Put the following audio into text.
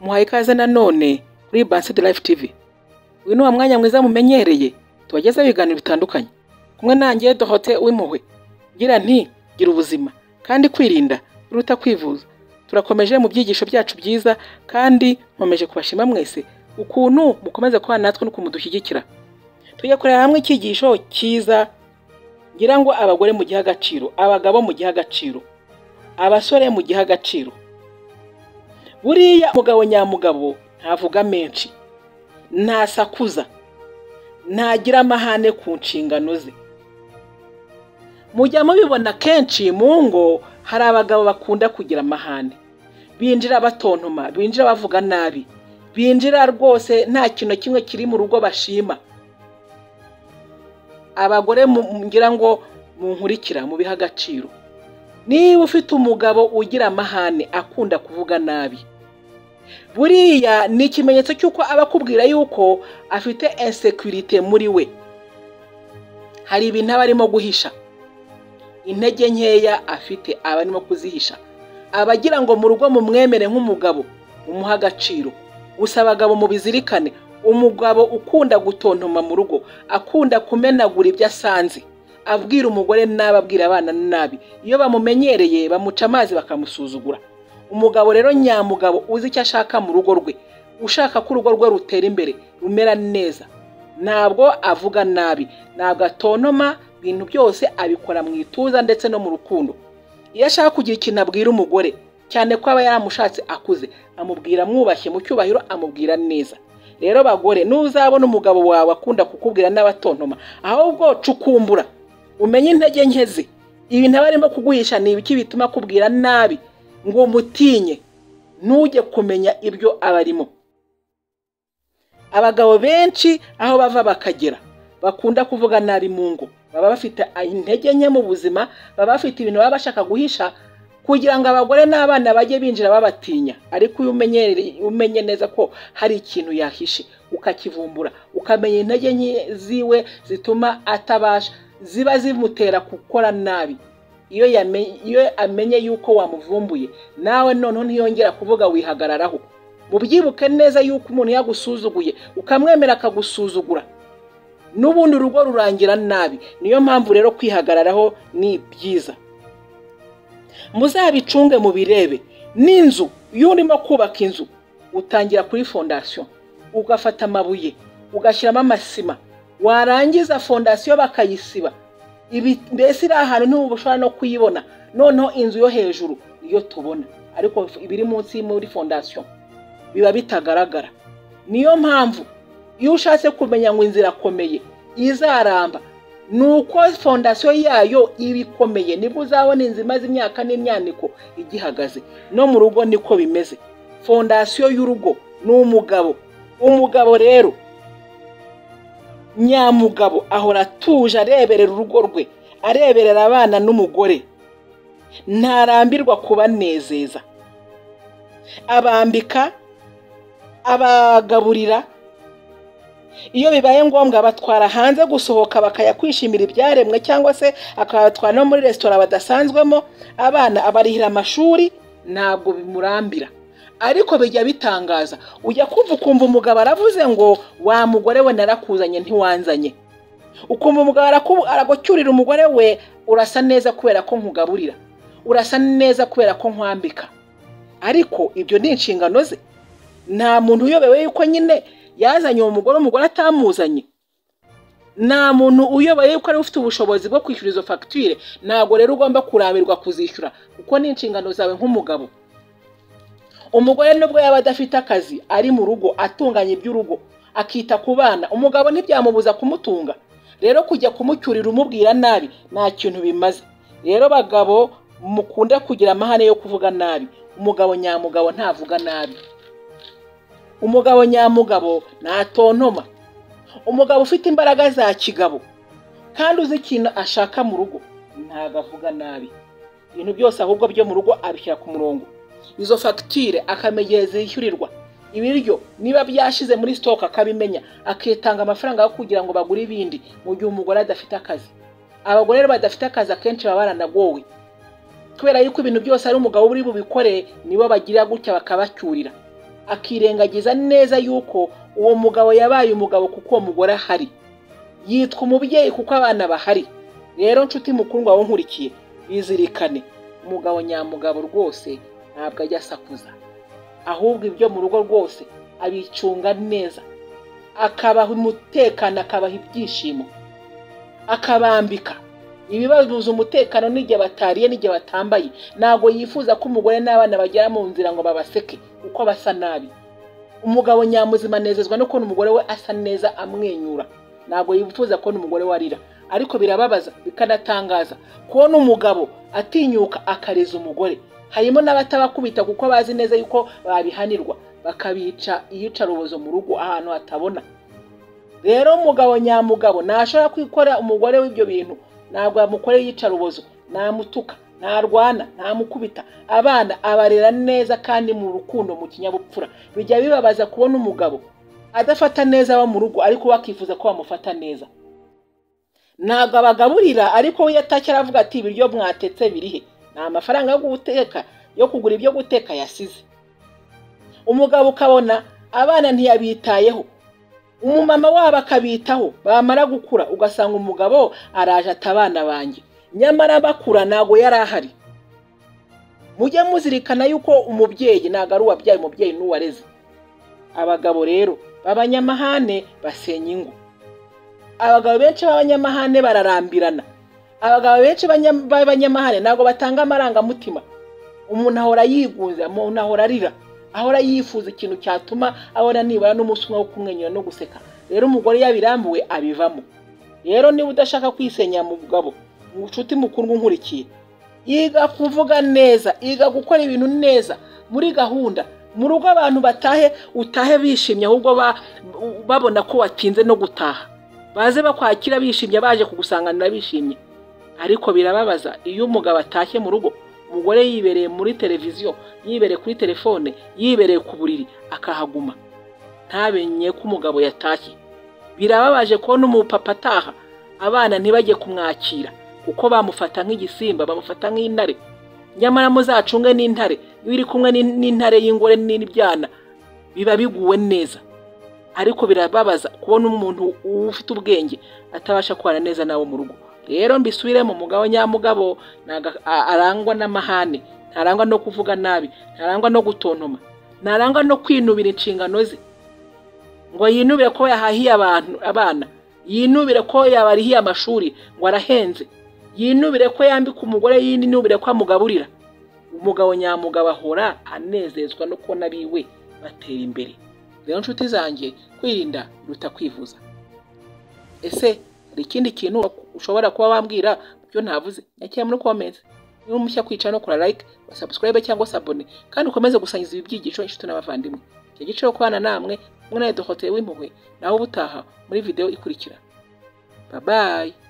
muhaye ikaze nanone kuri Bansed Life TV uyu ni wa mwanya mwiza mumenyereye tubagezaho ibiganiro bitandukanye kumwe nanjye Dorote w'impuhwe ngira nti gira ubuzima kandi kwirinda biruta kwivuza turakomeje mu byigisho byacu byiza kandi nkomeje kubashima mwese ukuntu mukomeza kubana natwe n'ukuntu mudushyigikira tugakorera hamwe icyigisho cyiza ngira ngo abagore mu gihe agaciro abagabo mu gihe agaciro abasore mu gihe agaciro buriya umugabo nyamugabo ntavuga menshi ntasakuza ntagira amahane ku nshingano ze mujya mubibona kenshi mu ngo hari abagabo bakunda kugira amahane binjira batontoma binjira bavuga nabi binjira rwose nta kintu kimwe kiri mu rugo bashima abagore mu- ngira ngo munkurikira mubihe agaciro niba ufite umugabo ugira amahane akunda kuvuga nabi buriya ni ikimenyetso cy'uko aba akubwira yuko afite insekurite muri we hari ibintu aba arimo guhisha intege nkeya afite aba arimo kuzihisha aba agira ngo mu rugo mumwemere nk'umugabo mumuhe agaciro gusa abagabo mubizirikane umugabo ukunda gutontoma mu rugo akunda kumenagura ibyo asanze abwira umugore nabi abwira abana nabi iyo bamumenyereye bamuca amazi bakamusuzugura umugabo rero nyamugabo uzi icyo ashaka mu rugo rwe ushaka ko urugo rwe rutera imbere rumera neza ntabwo avuga nabi ntabwo atontoma ibintu byose abikora mu ituza ndetse no mu rukundo iyo ashaka kugira ikintu abwira umugore cyane ko aba yaramushatse akuze amubwira amwubashye mu cyubahiro amubwira neza rero bagore nuzabona umugabo wawe akunda kukubwira n'abatontoma ahubwo cukumbura umenye intege nke ze ibintu aba arimo kuguhisha ni ibiki bituma akubwira nabi ngo umutinye ntujye kumenya ibyo aba arimo abagabo benshi aho bava bakagera bakunda kuvuga nabi mu ngo baba bafite intege nke mu buzima baba bafite ibintu baba bashaka guhisha kugira ngo abagore n'abana bajye binjira babatinya ariko iyo umenyere- umenye neza ko hari ikintu yahishe ukakivumbura ukamenya intege nke ziwe zituma atabasha ziba zimutera gukora nabi iyo yame- iyo amenye yuko wamuvumbuye nawe noneho ntiyongera kuvuga wihagararaho mubyibuke neza yuko umuntu yagusuzuguye ukamwemera akagusuzugura n'ubundi urugo rurangira nabi niyo mpamvu rero kwihagararaho ni byiza muzabicunge mubirebe n'inzu iyo urimo kubaka inzu utangira kuri fondasiyo ugafata amabuye ugashyiramo amasima warangiza fondasiyo bakayisiba Ibi- mbese iri ahantu ntuba ushobora no kuyibona noneho inzu yo hejuru niyo tubona ariko ibiri munsi muri fondasiyo biba bitagaragara niyo mpamvu iyo ushatse kumenya ngo inzira akomeye izaramba ni uko fondasiyo yayo iba ikomeye nibwo uzabona inzu imaze imyaka n'imyaniko igihagaze no mu rugo niko bimeze fondasiyo y'urugo ni umugabo umugabo rero nyamugabo ahora atuje areberera urugo rwe areberera abana n'umugore ntarambirwa kubanezeza abambika abagaburira iyo bibaye ngombwa batwara hanze gusohoka bakajya kwishimira ibyaremwe cyangwa se akabatwara no muri resitora badasanzwemo abana abarihira amashuri ntabwo bimurambira ariko bijya bitangaza ujya kumva ukumva umugabo aravuze ngo wa mugore we narakuzanye ntiwanzanye ukumva umugabo araku- aragucyurira umugore we urasa neza kubera ko nkugaburira urasa neza kubera ko nkwambika ariko ibyo ni inshingano ze nta muntu uyobewe yuko nyine yazanye uwo mugore umugore atamuzanye nta muntu uyoboye yuko ari ufite ubushobozi bwo kwishyura izo fagitire ntabwo rero ugomba kurambirwa kuzishyura kuko ni inshingano zawe nk'umugabo umugore nubwo yaba adafite akazi ari mu rugo atunganya iby'urugo akita ku bana umugabo ntibyamubuza kumutunga rero kujya kumucyurira umubwira nabi nta kintu bimaze rero bagabo mukunda kugira amahane yo kuvuga nabi umugabo nyamugabo ntavuga nabi umugabo nyamugabo ntatontoma umugabo ufite imbaraga za kigabo kandi uzi ikintu ashaka mu rugo ntabwo avuga nabi ibintu byose ahubwo byo mu rugo abishyira ku murongo izo fagitire akamenya igihe zishyurirwa ibiryo niba byashize muri sitoke akabimenya akitanga amafaranga yo kugira ngo bagure ibindi mu gihe umugore adafite akazi abagore rero badafite akazi akenshi baba baranagowe kubera yuko ibintu byose ari umugabo uri bubikoreye nibo bagira gutya bakabacyurira akirengagiza neza yuko uwo mugabo yabaye umugabo kuko uwo mugore ahari yitwa umubyeyi kuko abana bahari rero nshuti mukundwa wawe nkurikiye bizirikane umugabo nyamugabo rwose ntabwo ajya asakuza ahubwo ibyo mu rugo rwose abicunga neza akabaha umutekano akabaha ibyishimo akabambika ibibabuza umutekano n'igihe batariye n'igihe batambaye ntabwo yifuza ko umugore n'abana bagera mu nzira ngo babaseke kuko basa nabi umugabo nyamuzima anezezwa no kubona umugore we asa neza amwenyura ntabwo yifuza kubona umugore we arira ariko birababaza bikanatangaza kubona umugabo atinyuka akareza umugore harimo n'abatabakubita kuko bazi neza yuko babihanirwa bakabica iyicarubozo mu rugo ahantu hatabona rero umugabo nyamugabo ntashobora kwikora umugore w'ibyo bintu ntabwo yamukorera iyicarubozo ntamutuka ntarwana ntamukubita abana abarera neza kandi mu rukundo mu kinyabupfura bijya bibabaza kubona umugabo adafata neza abo mu rugo ariko bakifuza ko bamufata neza ntabwo abagaburira ariko we yatashye aravuga ati ibiryo mwatetse birihe nta mafaranga yo guteka yo kugura ibyo guteka yasize umugabo ukabona abana ntiyabitayeho umumama wabo akabitaho bamara gukura ugasanga umugabo araje ata abana banjye nyamara bakura ntabwo yari ahari mujye muzirikana yuko umubyeyi ntabwo ari uwabyaye umubyeyi n'uwareze abagabo rero b'abanyamahane basenya ingo abagabo benshi b'abanyamahane bararambirana abagabo benshi b'abanya- b'abanyamahane ntabwo batanga amarangamutima umuntu ahora yigunze umuntu ahora arira ahora yifuza ikintu cyatuma abona nibura n'umunsi umwe wo kumwenyura no guseka rero umugore iyo abirambuwe abivamo rero niba udashaka kwisenya mugabo inshuti mukundwa unkurikiye yiga kuvuga neza yiga gukora ibintu neza muri gahunda mu rugo abantu batahe utahe bishimye ahubwo ba- babona ko watinze no gutaha baze bakwakira bishimye baje kugusanganira bishimye ariko birababaza iyo umugabo atashye mu rugo umugore yibereye muri televiziyo yibereye kuri telefone yibereye ku buriri akahaguma ntabenye ko umugabo yatashye birababaje kubona umupapa ataha abana ntibajye kumwakira kuko bamufata nk'igisimba bamufata nk'intare nyamara muzacunge n'intare iyo uri kumwe n'in- n'intare y'ingore n'ibyana biba biguwe neza ariko birababaza kubona umuntu ufite ubwenge atabasha kubana neza nawe mu rugo rero mbisubiremo mugabo nyamugabo ntago a- arangwa n'amahane ntarangwa no kuvuga nabi ntarangwa no gutontoma ntarangwa no kwinubira inshingano ze ngo yinubire ko yahahiye abantu abana yinubire ko yabarihiye amashuri ngo arahenze yinubire ko yambika umugore yinubire ko amugaburira umugabo nyamugabo ahora anezezwa no kubona abiwe batera imbere rero nshuti zanjye kwirinda biruta kwivuza ese hari ikindi kintu ushobora kuba wambwira byo navuze nyakira muri comments niba umushya kwicara no kora like wa subscribe cyangwa se abone kandi ukomeze gusangiza ibi byigisho inshuti n'abavandimwe icyo gice cyo kubana namwe mwe na dohoteye w'impuhwe nawe ubutaha muri video ikurikira bye bye